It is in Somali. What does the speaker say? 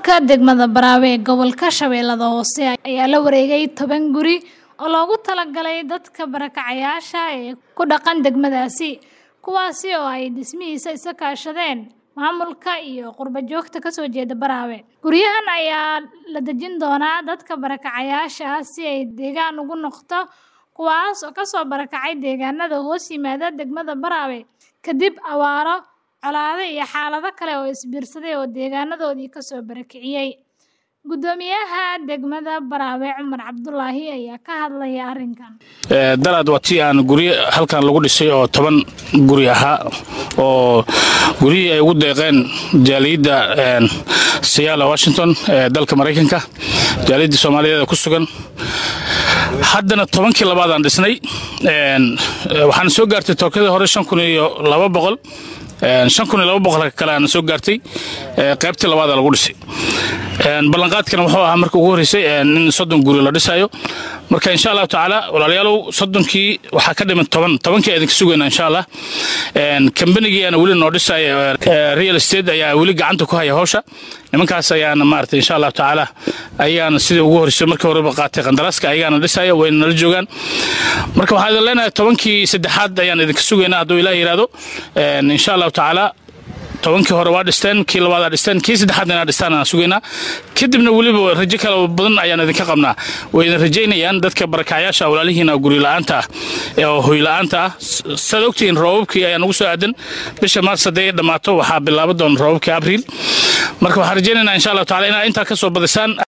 Maamulka degmada Baraawe ee gobolka Shabeellada Hoose ayaa la wareegay toban guri oo loogu talagalay dadka barakacayaasha ah ee ku dhaqan degmadaasi, kuwaasi oo ay dhismihiisa iska kaashadeen maamulka iyo qurbo-joogta ka soo jeeda Baraawe. Guryahan ayaa la dejin doonaa dadka barakacayaasha ah si ay deegaan ugu noqoto kuwaas oo ka soo barakacay deegaanada hoos yimaada degmada Baraawe kadib abaaro, colaado iyo xaalado kale oo isbiirsaday oo deegaanadoodii ka soo barakiciyay. Guddoomiyaha degmada Baraawe Cumar Cabdulaahi ayaa ka hadlaya arrinkan. dalaad waa tii aan guryo halkan lagu dhisay oo toban guri ahaa oo guryihii ay ugu deeqeen jaaliyadda siyaala washington ee dalka maraykanka jaaliyadda soomaaliyeed ee ku sugan haddana tobankii labaadaan dhisnay waxaana soo gaartay tookadii hore shan kun iyo laba boqol shan kun iyo laba boqol kale aana soo gaartay qaybtii labaada lagu dhisay ballanqaadkana wuxuu ahaa marka ugu horreysay in soddon guri la dhisayo marka insha allahu tacaala walaalayaalow soddonkii waxaa ka dhiman toban tobankii idinka sugayna insha allah kambanigiiana weli noo dhisaya real estate ayaa weli gacanta ku haya hawsha nimankaas ayaana maarata insha allahu tacaala ayaana sidii ugu horreysay markii horeba qaatay qandaraaska ayaana dhisaya wayna nala joogaan marka waxaan idin leenahay tobankii saddexaad ayaan idinka sugaynaa hadduu ilaah yidhaahdo insha allahu tacaala tobankii hore waa dhisteen kii labaadaa dhisteen kii saddexaadna inaa dhistaan aan sugaynaa kadibna weliba rajo kale badan ayaan idinka qabnaa way idin rajaynayaan dadka barakacyaasha walaalihiina guri la'aanta ah oo hoy la'aanta ah saad ogtihiin roobabkii ayaa nagu soo aadan bisha maars hadday dhammaato waxaa bilaaba doona roobabkii abriil marka waxaan rajaynaynaa insha allahu tacala inaa intaa ka soo badisaan